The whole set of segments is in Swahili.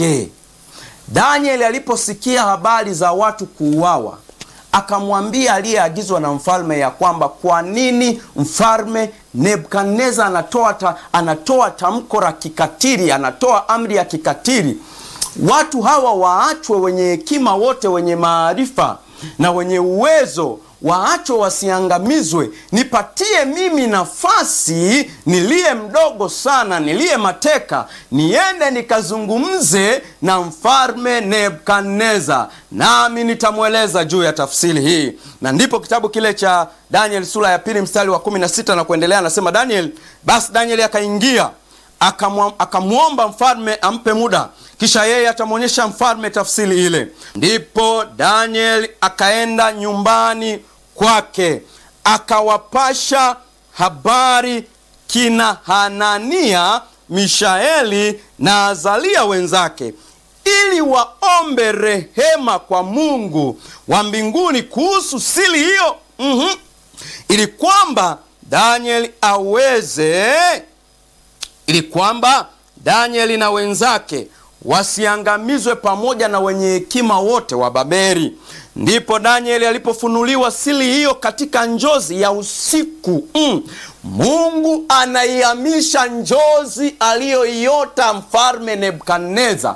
kwake. Danieli aliposikia habari za watu kuuawa, akamwambia aliyeagizwa na mfalme ya kwamba kwa nini mfalme Nebukadneza anatoa, ta, anatoa tamko la kikatili, anatoa amri ya kikatili, watu hawa waachwe, wenye hekima wote, wenye maarifa na wenye uwezo waachwe wasiangamizwe. Nipatie mimi nafasi, niliye mdogo sana, niliye mateka, niende nikazungumze na mfalme Nebukadneza, nami nitamweleza juu ya tafsiri hii. Na ndipo kitabu kile cha Daniel sura ya pili mstari wa kumi na sita na kuendelea, anasema Daniel, basi Danieli akaingia akamwomba mfalme ampe muda, kisha yeye atamwonyesha mfalme tafsiri ile. Ndipo Daniel akaenda nyumbani kwake akawapasha habari kina Hanania, Mishaeli na Azalia wenzake, ili waombe rehema kwa Mungu wa mbinguni kuhusu siri hiyo, mm -hmm. ili kwamba Daniel aweze ili kwamba Danieli na wenzake wasiangamizwe pamoja na wenye hekima wote wa Babeli. Ndipo Danieli alipofunuliwa siri hiyo katika njozi ya usiku. Mm. Mungu anaihamisha njozi aliyoiota mfalme Nebukadneza,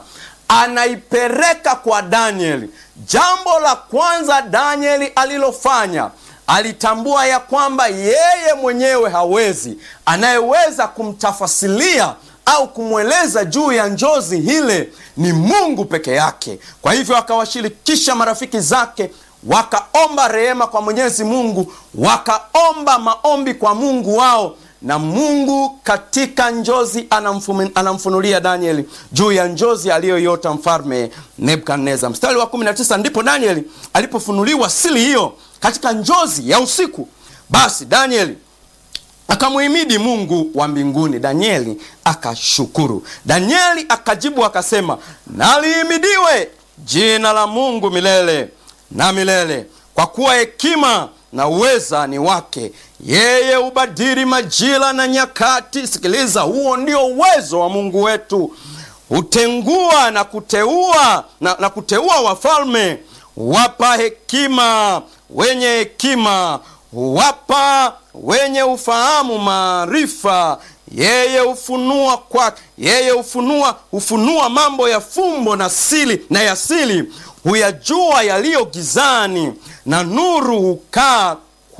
anaipeleka kwa Danieli. Jambo la kwanza Danieli alilofanya alitambua ya kwamba yeye mwenyewe hawezi. Anayeweza kumtafasilia au kumweleza juu ya njozi hile ni Mungu peke yake. Kwa hivyo akawashirikisha marafiki zake, wakaomba rehema kwa Mwenyezi Mungu, wakaomba maombi kwa Mungu wao, na Mungu katika njozi anamfum, anamfunulia Danieli juu ya njozi aliyoyota mfalme Nebukadneza. Mstari wa 19, ndipo Danieli alipofunuliwa siri hiyo katika njozi ya usiku. Basi Danieli akamhimidi Mungu wa mbinguni. Danieli akashukuru. Danieli akajibu akasema, nalihimidiwe jina la Mungu milele na milele, kwa kuwa hekima na uweza ni wake. Yeye hubadili majira na nyakati. Sikiliza, huo ndio uwezo wa Mungu wetu. Hutengua na kuteua na, na kuteua wafalme, wapa hekima wenye hekima, huwapa wenye ufahamu maarifa. Yeye hufunua kwa yeye hufunua hufunua mambo ya fumbo na siri na ya siri, huyajua yaliyo gizani, na nuru hukaa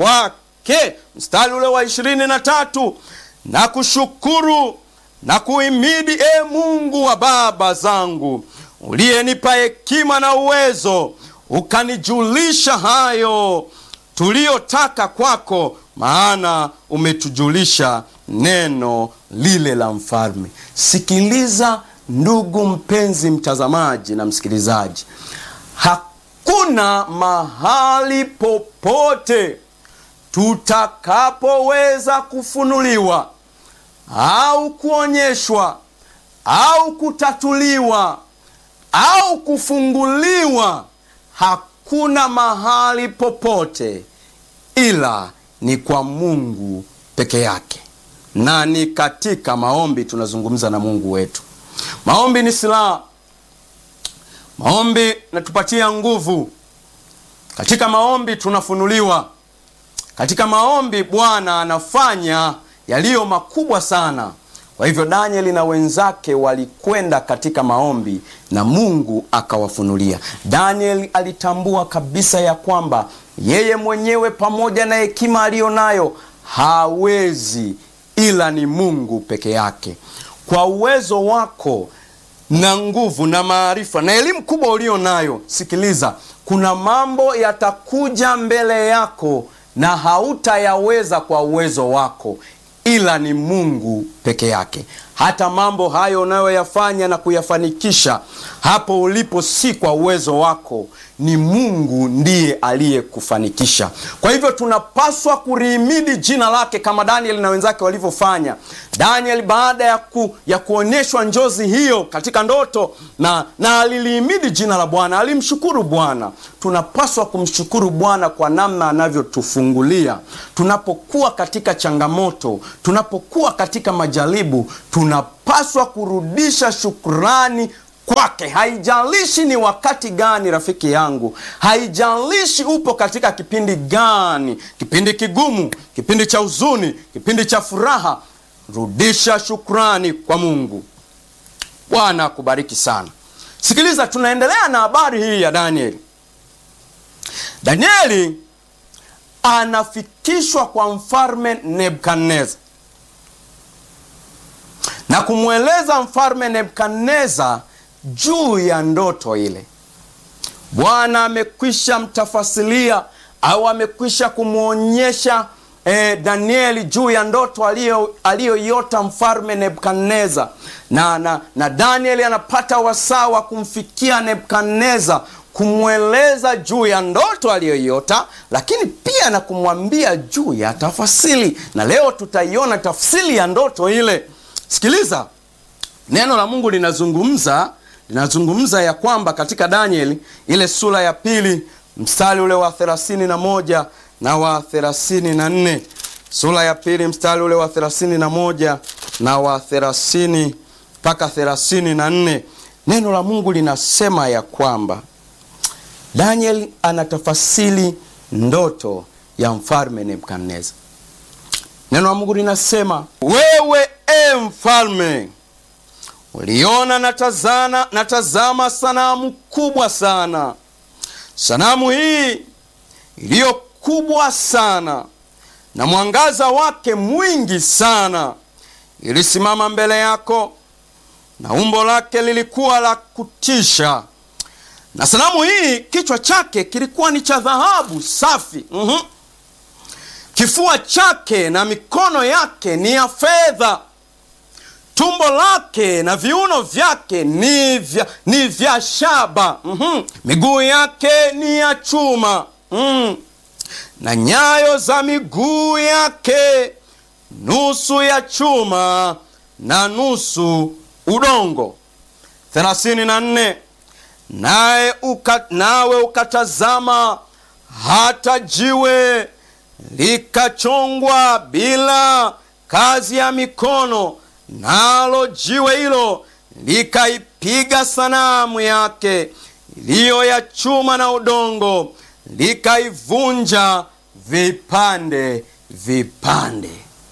kwake. Mstari ule wa ishirini na tatu na kushukuru na kuhimidi, e Mungu wa baba zangu, uliyenipa hekima na uwezo, ukanijulisha hayo tuliyotaka kwako, maana umetujulisha neno lile la mfalme. Sikiliza ndugu mpenzi mtazamaji na msikilizaji, hakuna mahali popote tutakapoweza kufunuliwa au kuonyeshwa au kutatuliwa au kufunguliwa, hakuna mahali popote ila ni kwa Mungu peke yake, na ni katika maombi tunazungumza na Mungu wetu. Maombi ni silaha. Maombi natupatia nguvu. Katika maombi tunafunuliwa. Katika maombi Bwana anafanya yaliyo makubwa sana. Kwa hivyo Danieli na wenzake walikwenda katika maombi na Mungu akawafunulia. Danieli alitambua kabisa ya kwamba yeye mwenyewe pamoja na hekima aliyo nayo hawezi, ila ni Mungu peke yake. Kwa uwezo wako na nguvu na maarifa na elimu kubwa ulio nayo, sikiliza, kuna mambo yatakuja mbele yako na hautayaweza kwa uwezo wako ila ni Mungu peke yake. Hata mambo hayo unayoyafanya na kuyafanikisha hapo ulipo, si kwa uwezo wako, ni Mungu ndiye aliyekufanikisha. Kwa hivyo tunapaswa kulihimidi jina lake kama Danieli na wenzake walivyofanya. Danieli baada ya, ku, ya kuonyeshwa njozi hiyo katika ndoto na, na alilihimidi jina la Bwana, alimshukuru Bwana. Tunapaswa kumshukuru Bwana kwa namna anavyotufungulia tunapokuwa katika changamoto, tunapokuwa katika majaribu, tunapaswa kurudisha shukrani kwake. Haijalishi ni wakati gani, rafiki yangu, haijalishi upo katika kipindi gani, kipindi kigumu, kipindi cha huzuni, kipindi cha furaha, rudisha shukrani kwa Mungu. Bwana akubariki sana. Sikiliza, tunaendelea na habari hii ya Danieli. Danieli anafikishwa kwa mfalme Nebukadneza na kumweleza mfalme Nebukadneza juu ya ndoto ile. Bwana amekwisha mtafasilia au amekwisha kumwonyesha eh, Danieli juu ya ndoto aliyoiota mfalme Nebukadneza, na, na, na Danieli anapata wasaa wa kumfikia Nebukadneza kumweleza juu ya ndoto aliyoiota, lakini pia na kumwambia juu ya tafasili, na leo tutaiona tafsiri ya ndoto ile. Sikiliza, neno la Mungu linazungumza linazungumza ya kwamba katika Danieli ile sura ya pili mstari ule wa thelathini na moja na wa thelathini na nne sura ya pili mstari ule wa thelathini na moja na wa thelathini mpaka thelathini na nne neno la Mungu linasema ya kwamba Daniel anatafasiri ndoto ya mfalme Nebukadneza. Neno la Mungu linasema, wewe e mfalme, uliona natazana natazama sanamu kubwa sana. Sanamu hii iliyo kubwa sana na mwangaza wake mwingi sana ilisimama mbele yako, na umbo lake lilikuwa la kutisha na sanamu hii kichwa chake kilikuwa ni cha dhahabu safi. mm -hmm. Kifua chake na mikono yake ni ya fedha. Tumbo lake na viuno vyake ni vya, ni vya shaba. mm -hmm. Miguu yake ni ya chuma. mm. Na nyayo za miguu yake nusu ya chuma na nusu udongo. thelathini na nne naye uka, nawe ukatazama hata jiwe likachongwa bila kazi ya mikono, nalo jiwe hilo likaipiga sanamu yake iliyo ya chuma na udongo, likaivunja vipande vipande.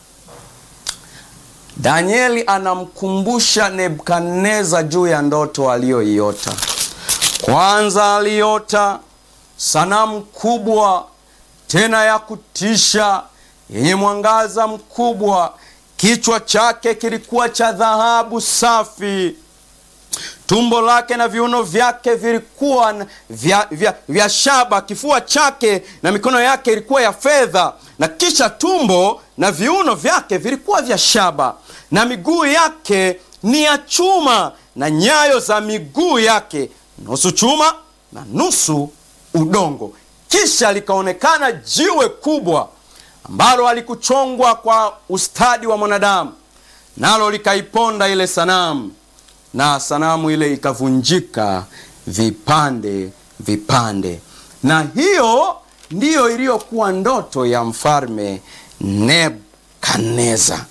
Danieli anamkumbusha Nebukadneza juu ya ndoto aliyoiota. Kwanza aliota sanamu kubwa tena ya kutisha yenye mwangaza mkubwa. Kichwa chake kilikuwa cha dhahabu safi, tumbo lake na viuno vyake vilikuwa vya, vya, vya shaba. Kifua chake na mikono yake ilikuwa ya fedha, na kisha tumbo na viuno vyake vilikuwa vya shaba, na miguu yake ni ya chuma, na nyayo za miguu yake nusu chuma na nusu udongo. Kisha likaonekana jiwe kubwa ambalo halikuchongwa kwa ustadi wa mwanadamu, nalo likaiponda ile sanamu, na sanamu ile ikavunjika vipande vipande. Na hiyo ndiyo iliyokuwa ndoto ya mfalme Nebukadneza.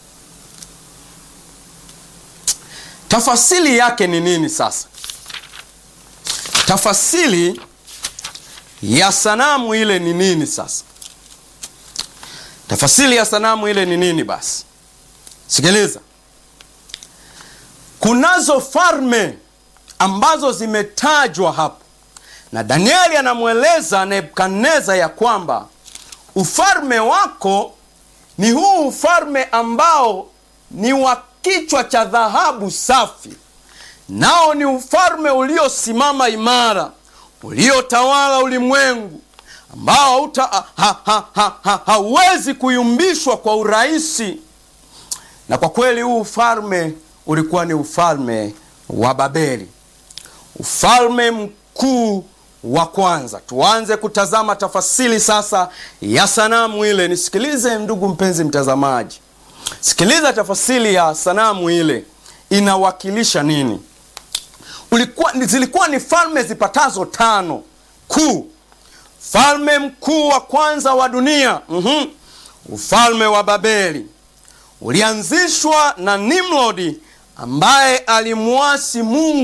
Tafasiri yake ni nini sasa? Tafasiri ya sanamu ile ni nini sasa? Tafasiri ya sanamu ile ni nini? Basi sikiliza, kunazo falme ambazo zimetajwa hapo, na Danieli anamweleza Nebukadneza ya kwamba ufalme wako ni huu ufalme ambao ni wa kichwa cha dhahabu safi nao ni ufalme uliosimama imara, uliotawala ulimwengu, ambao hauwezi ha, ha, ha, ha, ha, kuyumbishwa kwa urahisi. Na kwa kweli huu ufalme ulikuwa ni ufalme wa Babeli, ufalme mkuu wa kwanza. Tuanze kutazama tafasiri sasa ya sanamu ile. Nisikilize ndugu mpenzi mtazamaji, sikiliza tafasiri ya sanamu ile inawakilisha nini? Ulikuwa, zilikuwa ni falme zipatazo tano kuu. Falme mkuu wa kwanza wa dunia mm -hmm. Ufalme wa Babeli ulianzishwa na Nimrodi ambaye alimwasi Mungu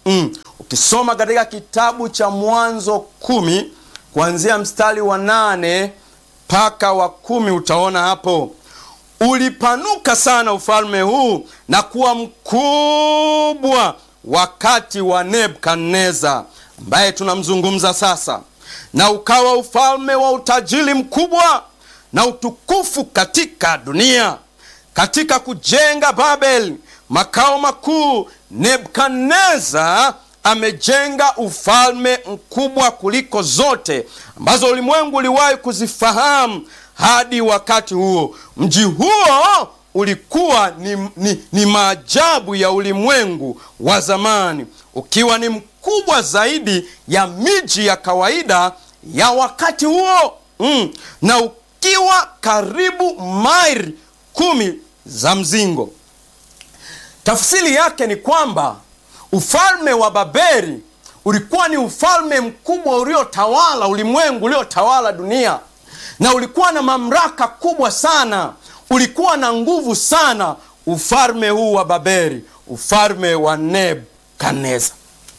mm. Ukisoma katika kitabu cha Mwanzo kumi kuanzia mstari wa nane mpaka wa kumi utaona hapo, ulipanuka sana ufalme huu na kuwa mkubwa wakati wa Nebukadneza ambaye tunamzungumza sasa, na ukawa ufalme wa utajiri mkubwa na utukufu katika dunia. Katika kujenga Babeli makao makuu, Nebukadneza amejenga ufalme mkubwa kuliko zote ambazo ulimwengu uliwahi kuzifahamu hadi wakati huo. Mji huo ulikuwa ni, ni, ni maajabu ya ulimwengu wa zamani, ukiwa ni mkubwa zaidi ya miji ya kawaida ya wakati huo mm, na ukiwa karibu maili kumi za mzingo. Tafsiri yake ni kwamba ufalme wa Babeli ulikuwa ni ufalme mkubwa uliotawala ulimwengu, uliotawala dunia, na ulikuwa na mamlaka kubwa sana, ulikuwa na nguvu sana, ufalme huu wa Babeli, ufalme wa Nebukadneza.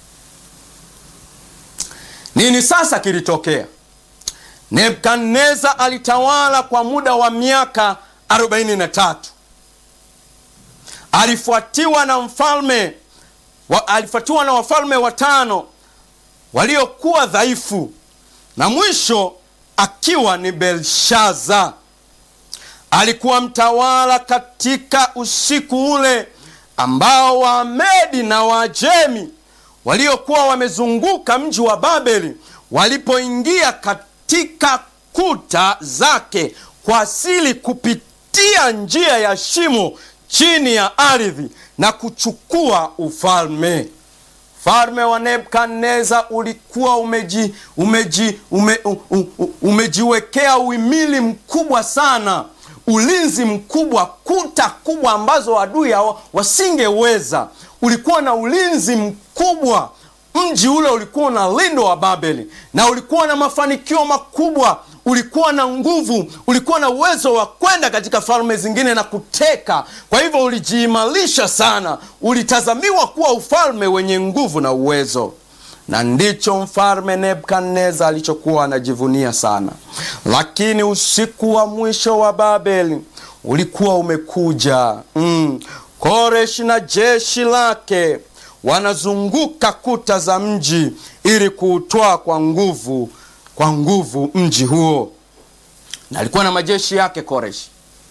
Nini sasa kilitokea? Nebukadneza alitawala kwa muda wa miaka 43. Alifuatiwa na mfalme wa, alifuatiwa na wafalme watano waliokuwa dhaifu na mwisho akiwa ni Belshaza. Alikuwa mtawala katika usiku ule ambao Waamedi na Waajemi waliokuwa wamezunguka mji wa Babeli walipoingia katika kuta zake kwa siri kupitia njia ya shimo chini ya ardhi na kuchukua ufalme. Ufalme wa Nebukadneza ulikuwa umeji, umeji, ume, u, u, umejiwekea uhimili mkubwa sana, ulinzi mkubwa, kuta kubwa ambazo adui wasingeweza. Ulikuwa na ulinzi mkubwa. Mji ule ulikuwa na lindo wa Babeli na ulikuwa na mafanikio makubwa ulikuwa na nguvu, ulikuwa na uwezo wa kwenda katika falme zingine na kuteka. Kwa hivyo ulijiimarisha sana, ulitazamiwa kuwa ufalme wenye nguvu na uwezo, na ndicho mfalme Nebukadneza alichokuwa anajivunia sana. Lakini usiku wa mwisho wa Babeli ulikuwa umekuja. Mm. Koreshi na jeshi lake wanazunguka kuta za mji ili kuutwaa kwa nguvu kwa nguvu mji huo, na alikuwa na majeshi yake Koreshi.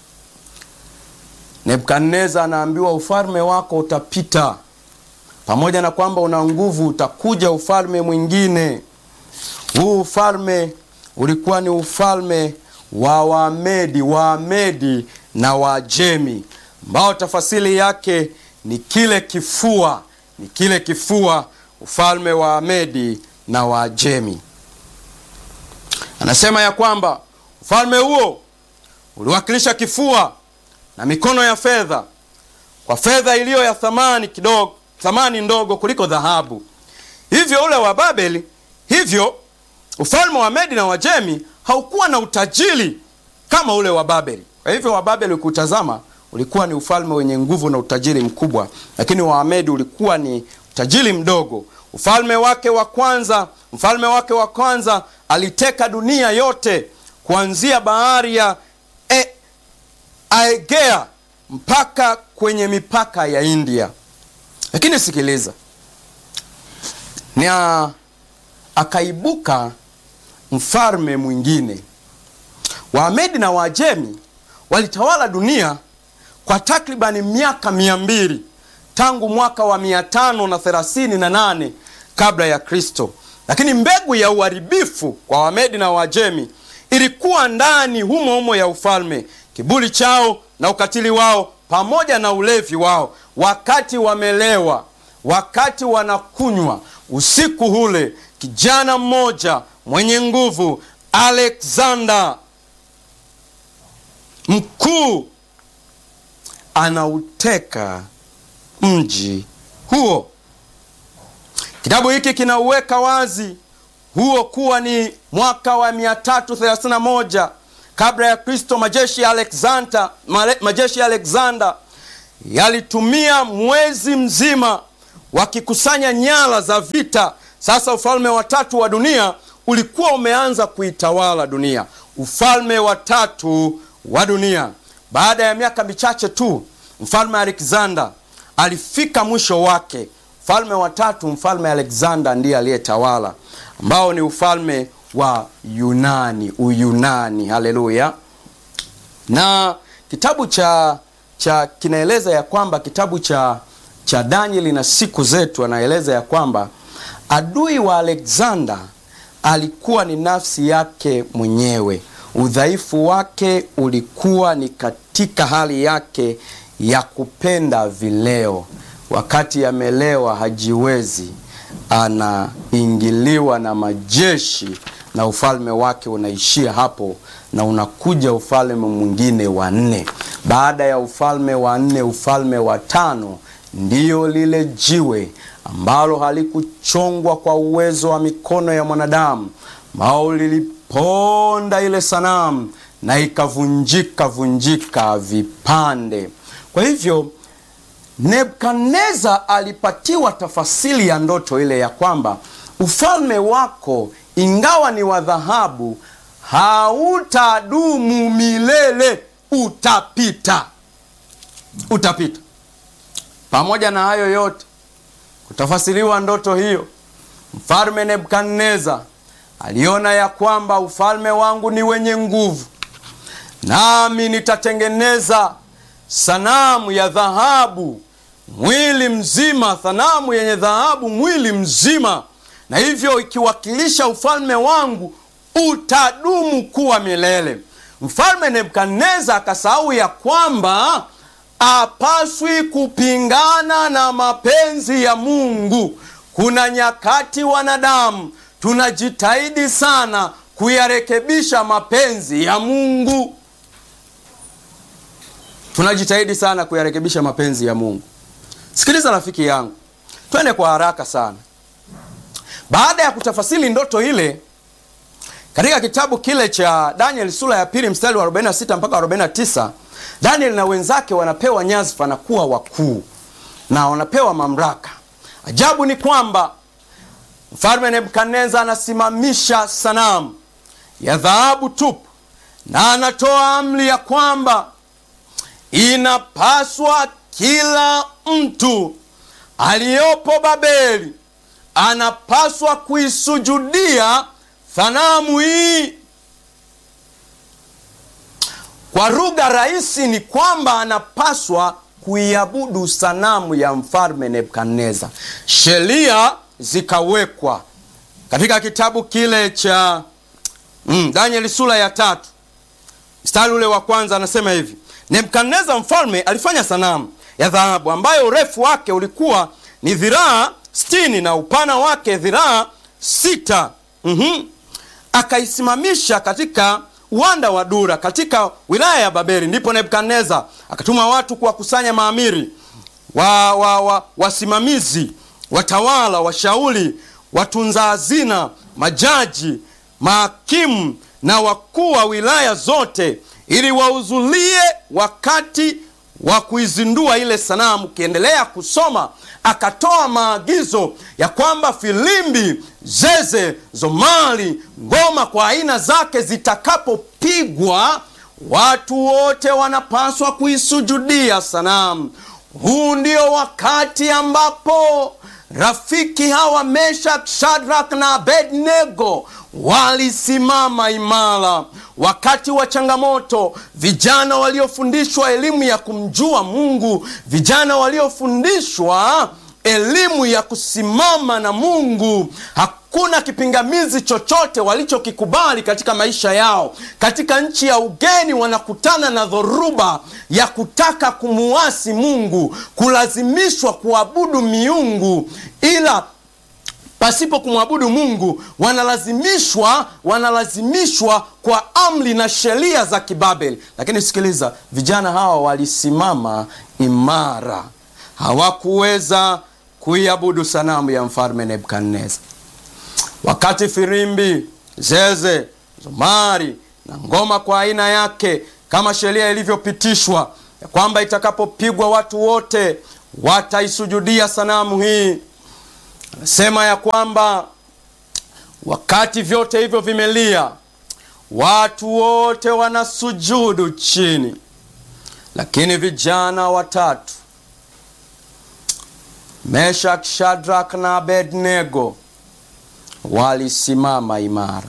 Nebukadneza anaambiwa ufalme wako utapita, pamoja na kwamba una nguvu, utakuja ufalme mwingine. Huu ufalme ulikuwa ni ufalme wa Wamedi, Waamedi na Waajemi, ambao tafasiri yake ni kile kifua, ni kile kifua, ufalme wa Wamedi na Waajemi. Anasema ya kwamba ufalme huo uliwakilisha kifua na mikono ya fedha, kwa fedha iliyo ya thamani kidogo, thamani ndogo kuliko dhahabu. Hivyo ule wa Babeli, hivyo ufalme wa Medi na Wajemi haukuwa na utajiri kama ule wa Babeli. Kwa hivyo wa Babeli ukiutazama, ulikuwa ni ufalme wenye nguvu na utajiri mkubwa, lakini wa Medi ulikuwa ni utajiri mdogo. Ufalme wake wa kwanza, mfalme wake wa kwanza aliteka dunia yote kuanzia bahari ya e, Aegea mpaka kwenye mipaka ya India. Lakini sikiliza, na akaibuka mfalme mwingine. Waamedi na Waajemi walitawala dunia kwa takribani miaka mia mbili tangu mwaka wa mia tano na thelathini na nane kabla ya Kristo. Lakini mbegu ya uharibifu kwa Wamedi na Waajemi ilikuwa ndani humo humo ya ufalme, kiburi chao na ukatili wao pamoja na ulevi wao. Wakati wamelewa, wakati wanakunywa, usiku ule kijana mmoja mwenye nguvu, Alexander mkuu, anauteka mji huo. Kitabu hiki kinauweka wazi huo kuwa ni mwaka wa 331 kabla ya Kristo. Majeshi ya Alexander, majeshi ya Alexander yalitumia mwezi mzima wakikusanya nyara za vita. Sasa ufalme wa tatu wa dunia ulikuwa umeanza kuitawala dunia, ufalme wa tatu wa dunia. Baada ya miaka michache tu, mfalme Alexander alifika mwisho wake. Mfalme wa tatu, mfalme Alexander ndiye aliyetawala, ambao ni ufalme wa Yunani, Uyunani. Haleluya! Na kitabu cha cha kinaeleza ya kwamba kitabu cha cha Danieli na siku zetu, anaeleza ya kwamba adui wa Alexander alikuwa ni nafsi yake mwenyewe. Udhaifu wake ulikuwa ni katika hali yake ya kupenda vileo. Wakati amelewa hajiwezi, anaingiliwa na majeshi na ufalme wake unaishia hapo, na unakuja ufalme mwingine wa nne. Baada ya ufalme wa nne, ufalme wa tano ndiyo lile jiwe ambalo halikuchongwa kwa uwezo wa mikono ya mwanadamu, ambao liliponda ile sanamu na ikavunjika vunjika vipande. Kwa hivyo Nebukadneza alipatiwa tafasiri ya ndoto ile ya kwamba ufalme wako ingawa ni wa dhahabu hautadumu milele, utapita, utapita. Pamoja na hayo yote, kutafasiriwa ndoto hiyo, mfalme Nebukadneza aliona ya kwamba ufalme wangu ni wenye nguvu, nami nitatengeneza sanamu ya dhahabu mwili mzima, sanamu yenye dhahabu mwili mzima, na hivyo ikiwakilisha ufalme wangu utadumu kuwa milele. Mfalme Nebukadneza akasahau ya kwamba apaswi kupingana na mapenzi ya Mungu. Kuna nyakati wanadamu tunajitahidi sana kuyarekebisha mapenzi ya Mungu, tunajitahidi sana kuyarekebisha mapenzi ya Mungu. Sikiliza rafiki yangu, twende kwa haraka sana. Baada ya kutafasiri ndoto ile katika kitabu kile cha Daniel sura ya pili mstari wa 46 mpaka 49, Daniel na wenzake wanapewa nyadhifa na kuwa wakuu na wanapewa mamlaka. Ajabu ni kwamba mfalme Nebukadneza anasimamisha sanamu ya dhahabu tupu na anatoa amri ya kwamba inapaswa kila mtu aliyopo Babeli anapaswa kuisujudia sanamu hii. Kwa lugha rahisi ni kwamba anapaswa kuiabudu sanamu ya mfalme Nebukadneza. Sheria zikawekwa katika kitabu kile cha mm, Danieli sura ya tatu mstari ule wa kwanza, anasema hivi: Nebukadneza mfalme alifanya sanamu ya dhahabu ambayo urefu wake ulikuwa ni dhiraa sitini na upana wake dhiraa sita. mm-hmm. Akaisimamisha katika uwanda wa Dura katika wilaya ya Babeli. Ndipo Nebukadneza akatuma watu kuwakusanya maamiri wa, wa, wa, wasimamizi, watawala, washauri, watunza hazina, majaji, mahakimu na wakuu wa wilaya zote ili wahudhurie wakati wa kuizindua ile sanamu. Ukiendelea kusoma, akatoa maagizo ya kwamba filimbi, zeze, zomari, ngoma kwa aina zake zitakapopigwa, watu wote wanapaswa kuisujudia sanamu. Huu ndio wakati ambapo rafiki hawa Meshak, Shadrak na Abednego walisimama imara wakati wa changamoto. Vijana waliofundishwa elimu ya kumjua Mungu, vijana waliofundishwa elimu ya kusimama na Mungu, hakuna kipingamizi chochote walichokikubali katika maisha yao. Katika nchi ya ugeni, wanakutana na dhoruba ya kutaka kumuasi Mungu, kulazimishwa kuabudu miungu ila pasipo kumwabudu Mungu wanalazimishwa wanalazimishwa kwa amri na sheria za Kibabeli. Lakini sikiliza, vijana hawa walisimama imara, hawakuweza kuiabudu sanamu ya mfalme Nebukadneza. Wakati firimbi, zeze, zomari na ngoma kwa aina yake kama sheria ilivyopitishwa ya kwamba itakapopigwa watu wote wataisujudia sanamu hii. Anasema ya kwamba wakati vyote hivyo vimelia, watu wote wanasujudu chini, lakini vijana watatu Meshak, Shadrak na Abednego walisimama imara,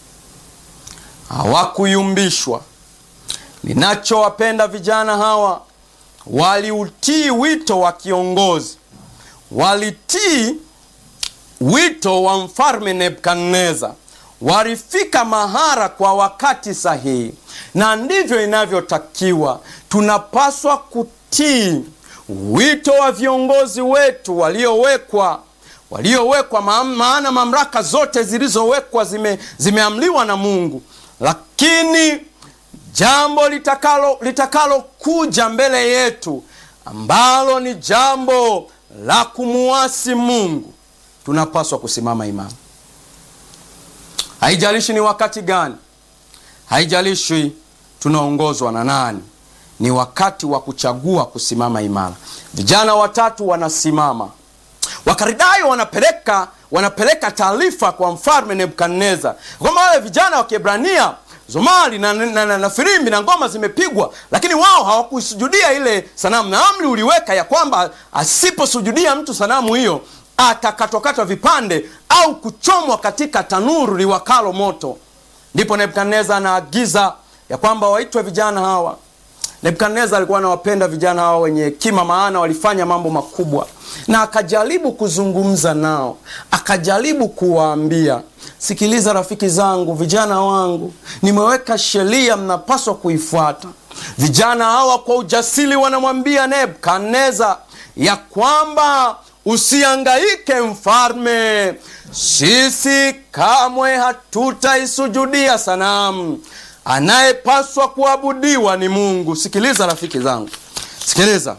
hawakuyumbishwa. Ninachowapenda vijana hawa, waliutii wito wa kiongozi, walitii wito wa mfalme Nebukadneza, walifika mahara kwa wakati sahihi, na ndivyo inavyotakiwa. Tunapaswa kutii wito wa viongozi wetu waliowekwa waliowekwa, maana mamlaka zote zilizowekwa zime, zimeamliwa na Mungu, lakini jambo litakalo litakalokuja mbele yetu ambalo ni jambo la kumuasi Mungu, tunapaswa kusimama imara. Haijalishi ni wakati gani, haijalishi tunaongozwa na nani, ni wakati wa kuchagua kusimama imara. Vijana watatu wanasimama, Wakaridayo wanapeleka wanapeleka taarifa kwa mfalme Nebukadneza kwamba wale vijana wa Kiebrania zomali na, na, na, na firimbi na ngoma zimepigwa, lakini wao hawakuisujudia ile sanamu, na amri uliweka ya kwamba asiposujudia mtu sanamu hiyo atakatwakatwa vipande au kuchomwa katika tanuru liwakalo moto. Ndipo Nebukadneza anaagiza ya kwamba waitwe vijana hawa. Nebukadneza alikuwa anawapenda vijana hawa wenye hekima, maana walifanya mambo makubwa, na akajaribu kuzungumza nao, akajaribu kuwaambia, sikiliza rafiki zangu, vijana wangu, nimeweka sheria, mnapaswa kuifuata. Vijana hawa kwa ujasiri wanamwambia Nebukadneza ya kwamba usiangaike mfalme, sisi kamwe hatutaisujudia sanamu anayepaswa kuabudiwa ni Mungu. Sikiliza rafiki zangu, sikiliza.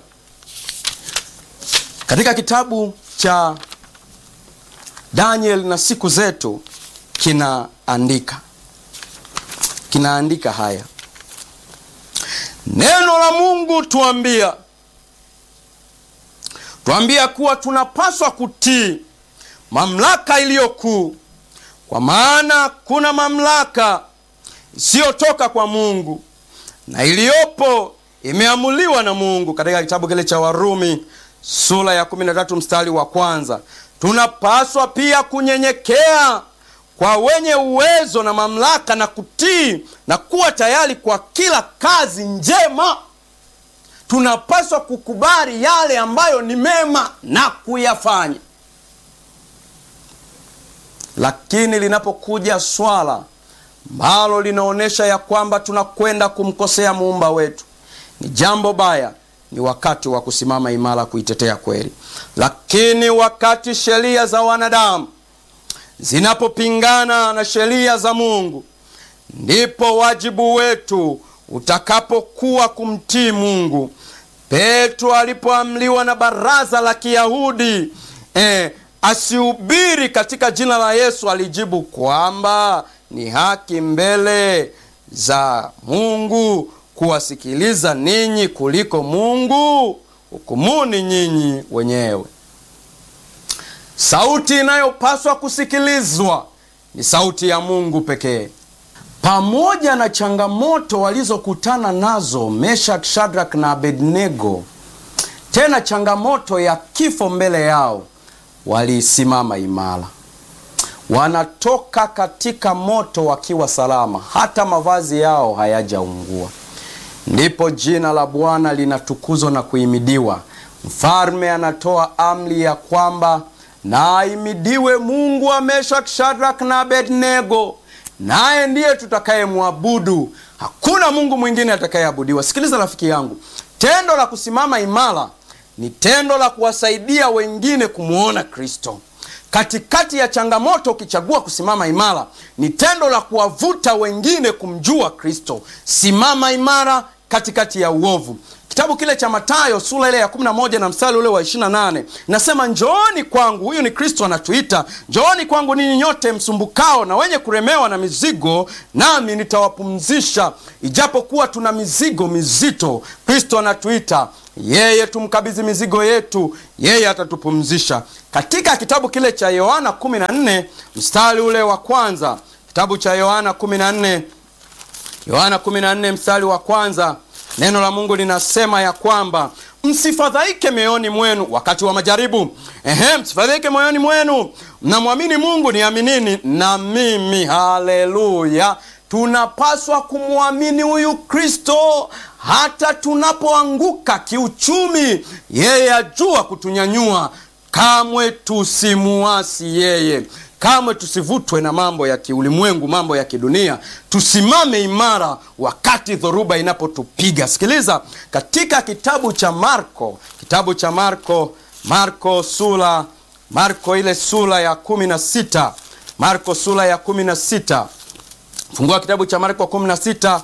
Katika kitabu cha Daniel na siku zetu kinaandika kinaandika haya, neno la Mungu tuambia tuambia kuwa tunapaswa kutii mamlaka iliyo kuu, kwa maana kuna mamlaka isiyotoka kwa Mungu na iliyopo imeamuliwa na Mungu. Katika kitabu kile cha Warumi sura ya 13 mstari wa kwanza, tunapaswa pia kunyenyekea kwa wenye uwezo na mamlaka na kutii na kuwa tayari kwa kila kazi njema. Tunapaswa kukubali yale ambayo ni mema na kuyafanya, lakini linapokuja swala ambalo linaonyesha ya kwamba tunakwenda kumkosea muumba wetu, ni jambo baya, ni wakati wa kusimama imara kuitetea kweli. Lakini wakati sheria za wanadamu zinapopingana na sheria za Mungu, ndipo wajibu wetu utakapokuwa kumtii Mungu. Petro alipoamliwa na baraza la Kiyahudi eh, asihubiri katika jina la Yesu, alijibu kwamba ni haki mbele za Mungu kuwasikiliza ninyi kuliko Mungu. Hukumuni nyinyi wenyewe. Sauti inayopaswa kusikilizwa ni sauti ya Mungu pekee. Pamoja na changamoto walizokutana nazo Meshak, Shadrak na Abednego, tena changamoto ya kifo mbele yao, walisimama imara wanatoka katika moto wakiwa salama, hata mavazi yao hayajaungua. Ndipo jina la Bwana linatukuzwa na kuhimidiwa. Mfalme anatoa amri ya kwamba na ahimidiwe Mungu wa Meshak, Shadrak na Abednego, naye ndiye tutakayemwabudu. Hakuna Mungu mwingine atakayeabudiwa. Sikiliza rafiki yangu, tendo la kusimama imara ni tendo la kuwasaidia wengine kumwona Kristo katikati ya changamoto. Ukichagua kusimama imara, ni tendo la kuwavuta wengine kumjua Kristo. Simama imara katikati ya uovu. kitabu kile cha Mathayo sura ile ya 11 na mstari ule wa 28 nasema, njooni kwangu. Huyu ni Kristo anatuita, njooni kwangu ninyi nyote msumbukao na wenye kuremewa na mizigo, nami nitawapumzisha. Ijapokuwa tuna mizigo mizito, Kristo anatuita yeye tumkabidhi mizigo yetu, yeye atatupumzisha. Katika kitabu kile cha Yohana 14 mstari ule wa kwanza, kitabu cha Yohana 14 Yohana 14 mstari wa kwanza, neno la Mungu linasema ya kwamba msifadhaike mioyoni mwenu wakati wa majaribu. Ehe, msifadhaike moyoni mwenu, mnamwamini Mungu, niaminini na mimi. Haleluya! Tunapaswa kumwamini huyu Kristo hata tunapoanguka kiuchumi, yeye ajua kutunyanyua. Kamwe tusimuasi yeye, kamwe tusivutwe na mambo ya kiulimwengu, mambo ya kidunia. Tusimame imara wakati dhoruba inapotupiga. Sikiliza, katika kitabu cha Marko, kitabu cha Marko, Marko sura, Marko ile sura ya kumi na sita, Marko sura ya kumi na sita. Fungua kitabu cha Marko 16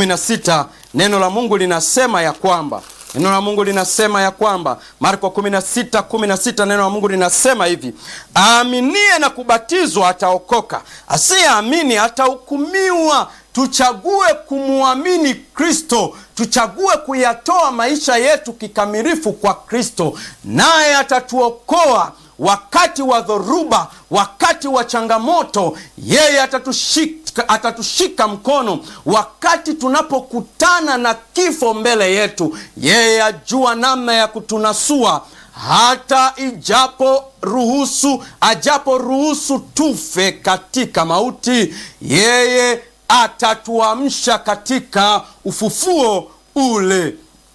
16, neno la Mungu linasema ya kwamba neno la Mungu linasema ya kwamba Marko 16 16, neno la Mungu linasema hivi: aaminie na kubatizwa ataokoka, asiyeamini atahukumiwa. Tuchague kumwamini Kristo, tuchague kuyatoa maisha yetu kikamilifu kwa Kristo, naye atatuokoa wakati wa dhoruba, wakati wa changamoto, yeye atatushika, atatushika mkono. Wakati tunapokutana na kifo mbele yetu, yeye ajua namna ya kutunasua. Hata ijapo ruhusu, ajapo ruhusu tufe katika mauti, yeye atatuamsha katika ufufuo ule,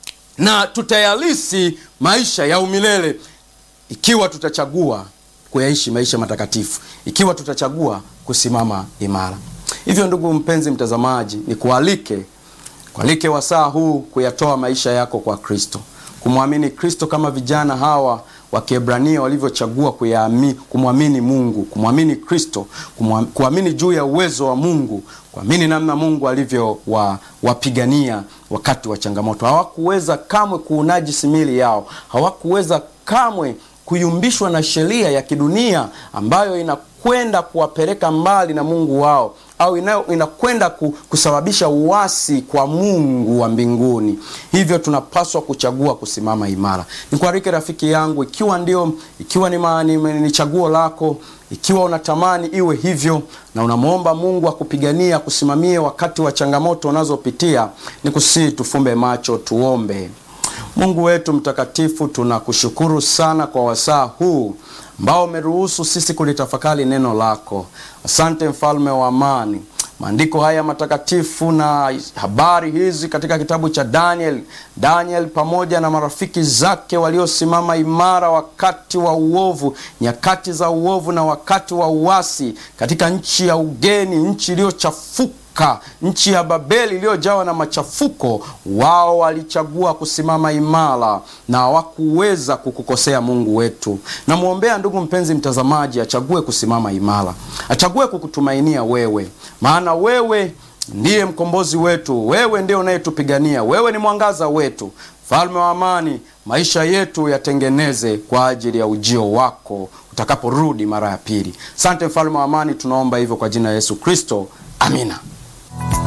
na tutayalisi maisha ya umilele ikiwa tutachagua kuyaishi maisha matakatifu, ikiwa tutachagua kusimama imara. Hivyo ndugu mpenzi mtazamaji, ni kualike kualike wasaa huu kuyatoa maisha yako kwa Kristo, kumwamini Kristo kama vijana hawa wa Kiebrania walivyochagua kumwamini Mungu, kumwamini Kristo, kuamini juu ya uwezo wa Mungu, kuamini namna Mungu alivyowapigania wakati wa changamoto. Hawakuweza kamwe kuunajisi miili yao, hawakuweza kamwe kuyumbishwa na sheria ya kidunia ambayo inakwenda kuwapeleka mbali na Mungu wao au inakwenda kusababisha uasi kwa Mungu wa mbinguni. Hivyo tunapaswa kuchagua kusimama imara. Nikualike rafiki yangu, ikiwa ndio ikiwa ni, ma, ni, ni chaguo lako, ikiwa unatamani iwe hivyo na unamwomba Mungu akupigania kusimamie wakati wa changamoto unazopitia, ni kusii tufumbe macho tuombe. Mungu wetu mtakatifu, tunakushukuru sana kwa wasaa huu ambao umeruhusu sisi kulitafakari neno lako. Asante mfalme wa amani. Maandiko haya matakatifu na habari hizi katika kitabu cha Daniel, Daniel pamoja na marafiki zake waliosimama imara wakati wa uovu, nyakati za uovu na wakati wa uasi katika nchi ya ugeni, nchi iliyochafuka nchi ya Babeli iliyojawa na machafuko, wao walichagua kusimama imara na hawakuweza kukukosea Mungu wetu. Namwombea ndugu mpenzi mtazamaji, achague kusimama imara, achague kukutumainia wewe, maana wewe ndiye mkombozi wetu, wewe ndiye unayetupigania, wewe ni mwangaza wetu. Mfalme wa amani, maisha yetu yatengeneze kwa ajili ya ujio wako utakaporudi mara ya pili. Asante mfalme wa amani, tunaomba hivyo kwa jina la Yesu Kristo, amina.